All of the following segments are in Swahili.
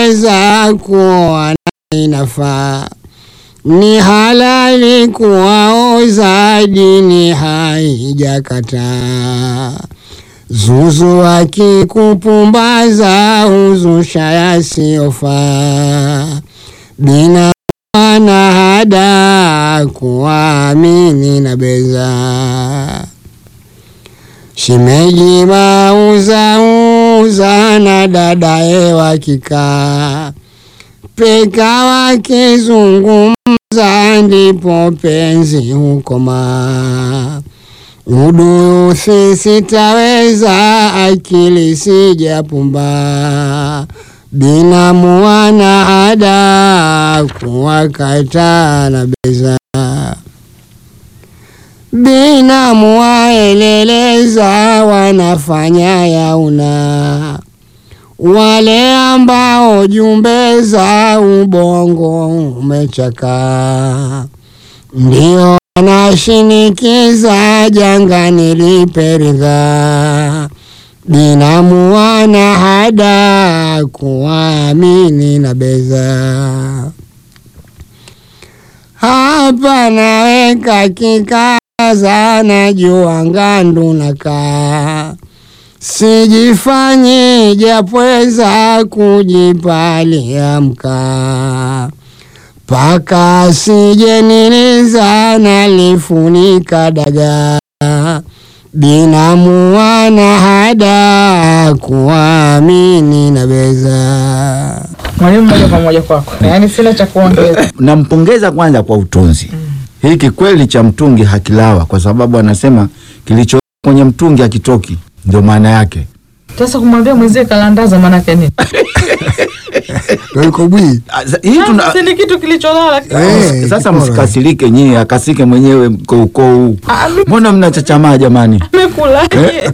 waweza kuoa na inafaa, ni halali kuwaoza, dini haijakataa. Zuzu akikupumbaza huzusha yasiyofaa, bina na hada kuamini na beza. Shemeji mauzauza na dadaye wakikaa, peka wakizungumza, ndipo penzi hukoma. Uduthi sitaweza, akili sijapumba, binamu wana ada kuwakata na beza. Binamu waeleleza, wanafanya yauna, wale ambao jumbe za ubongo umechaka, ndio wanashinikiza janga niliperidha. Binamu wana hada kuamini na beza. Hapa naweka kikaza, najua ngandu nakaa, sijifanyi japweza, kujipalia mkaa, paka sije niliza, nalifunika dagaa. Binamu wana hada kuamini na beza. Mwalimu, moja kwa moja kwako, yaani sina cha kuongeza. Nampongeza kwanza kwa utunzi. Hiki kweli cha mtungi hakilawa, kwa sababu anasema kilicho kwenye mtungi hakitoki, ndio maana yake. Sasa kumwambia mwenzie kalandaza maanake nini? Kobwi Ah, za- Hii tuna Si ni kitu kilicholala. Eh, sasa, kiporo. msikasirike nyinyi, akasike mwenyewe mkoukou. Ah, mi- Mbona mnachachamaa jamani? Amekulaje?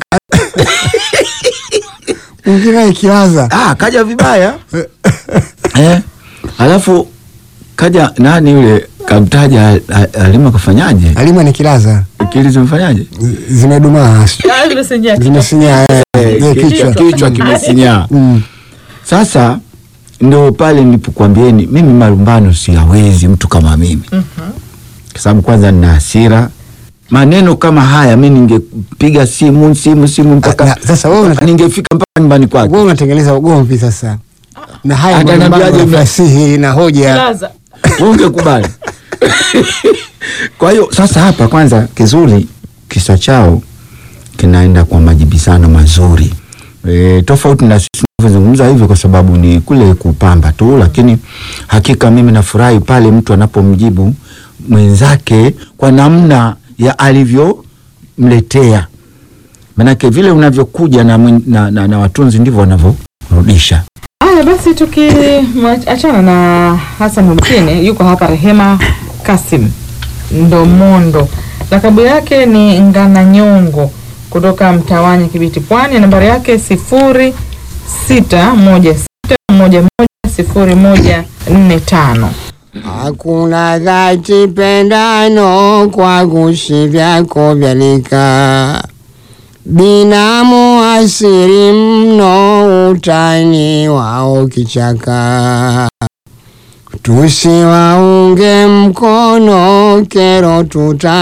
mwingine ikilaza Ah, kaja vibaya eh. Alafu kaja nani yule kamtaja a- a- Halima kafanyaje? alima ni kilaza Akili zimfanyaje? zimedumaa Ah, zimesinyaa kichwa. zimesinya eh, Eh, eh, ki- kichwa kichwa kimesinyaa. Mm. Sasa ndo pale nilipokuambieni mimi malumbano siyawezi, mtu kama mimi kwa sababu kwanza nina hasira. Maneno kama haya mi ningepiga simu simu simu mpaka Na- sasa wewe unataka- ningefika mpaka nyumbani kwake. wewe unatengeneza ugomvi sasa na haya Hata malumbano niambiaje ya mna- fasihi na hoja Kilaza. Wewe ungekubali. Kwa hiyo sasa hapa kwanza kizuri kisa chao kinaenda kwa majibizano mazuri e, tofauti na sisi tunavyozungumza hivyo kwa sababu ni kule kupamba tu, lakini hakika mimi nafurahi pale mtu anapomjibu mwenzake kwa namna ya alivyomletea, manake vile unavyokuja na, mwen- na, na, na watunzi ndivyo wanavyorudisha. Haya basi, tukiachana na Hassan Mkini, yuko hapa Rehema Kasim Ndomondo, lakabu yake ni Ngananyongo kutoka Mtawanya, Kibiti, Pwani. Nambari yake sifuri sita moja sita moja moja sifuri moja nne tano. Hakuna dhati pendano kwa gushi vyako vyalika, binamu asiri mno utani wao kichaka, tusiwaunge mkono kero tuta